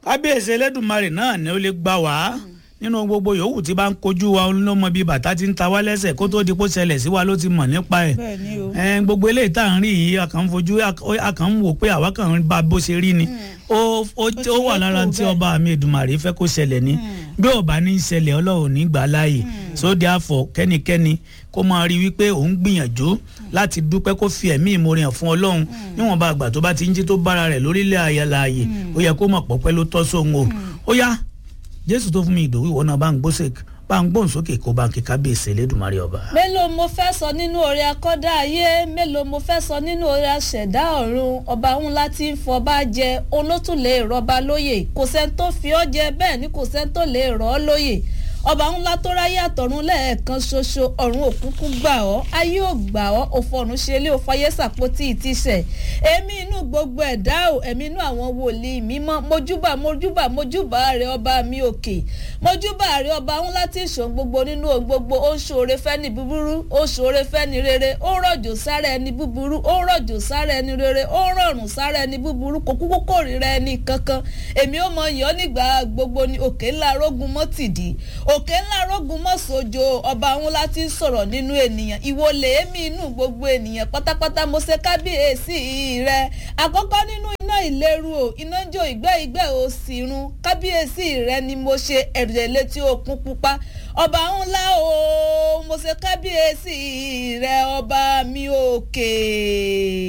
kábíyèsí ẹlẹ́dùnmarè náà ni ó lè gbà wá nínú gbogbo yòówù tí bá ń kojú wa ló mọ bí bàtà ti ń ta wá lẹ́sẹ̀ kó tó di kó ṣẹlẹ̀ sí wa ló ti mọ̀ nípa ẹ̀ bẹ́ẹ̀ ni o. ẹn gbogbo eléyìí tá à ń rí yìí a kàn ń fojú a kàn ń wò pé àwa kàn ń bá bó ṣe rí ni ó ó ti ó wà yẹ lára kó tí bẹ́ẹ̀. ọba mi Èdùmàrè fẹ́ kó ṣẹlẹ̀ ni bí ó bá ní í ṣẹlẹ̀ Ọlọ́run ní gbà láàyè sóde àfọ̀ kẹ́nikẹ́ni kó máa rí wípé òun gbìyànjú láti dúpẹ́ kó fi ẹ̀mí ìmoore hàn fún Ọlọ́run níwọ̀nba àgbà tó bá ti ń jí tó bára rẹ̀ lórílẹ̀ ayẹláàyè ó yẹ kó mọ̀ pọ́pẹ́ ló tọ́ sóhun o ó yá Jésù tó fún mi ìdòwú ìwọ náà bá ń gbósè bá ń gbóhùn sókè kó bá ń kí kábíyèsí Elédùmarè ọba. mélòó mo fẹ́ sọ nínú oore akọ́dá ayé mélòó mo fẹ́ sọ nínú oore aṣẹ̀dá ọ̀run ọba ńlá tí ń fọba jẹ olótùlé ìrọba lóyè kò sẹ́ni tó fi ọ́ jẹ bẹ́ẹ̀ ni kò sẹ́ni tó lè rọ̀ ọ́ lóyè ọba ńlá tó ráyé àtọ̀run lẹ́ẹ̀kan ṣoṣo ọ̀run òkúnkún gbà ọ́ ayé ò gbà ọ́ òfòrùn ṣe ilé òfayé sàpótì ìtìsẹ̀ èmi inú gbogbo ẹ̀dá ò ẹ̀mí inú àwọn wòlíì mímọ́ mojúbà mojúbà mojúbà rẹ ọba mi òkè mojúbà rẹ ọba ńlá tí ìṣòro gbogbo nínú ohun gbogbo ó ń ṣoore fẹ́ni búburú ó ń ṣoore fẹ́ni rere ó ń rọ̀jò sára ẹni búburú ó ń rọ̀jò sára ẹni rere ó ń rọrùn sára ẹni búburú kò kúkú kórìíra ẹni kankan èmi ó mọ yàn nígbà gbogbo ni òkè ńlá rógun mọ́ tìdí òkè ńlá rógun mọ́ sojo ọba ńlá tí ń sọ̀rọ̀ nínú ènìyàn ìwọ lèémí inú gbogbo ènìyàn pátápátá mo ṣe kábíyèsí rẹ àkọ́kọ́ nínú iná ìléru o iná ń jó ìgbẹ́ ìgbẹ́ o sì run kábíyèsí rẹ ni mo ṣe ẹ̀rẹ̀ létí òkun pupa ọba ńlá o mo ṣe kábíyèsí rẹ ọba mi òkè.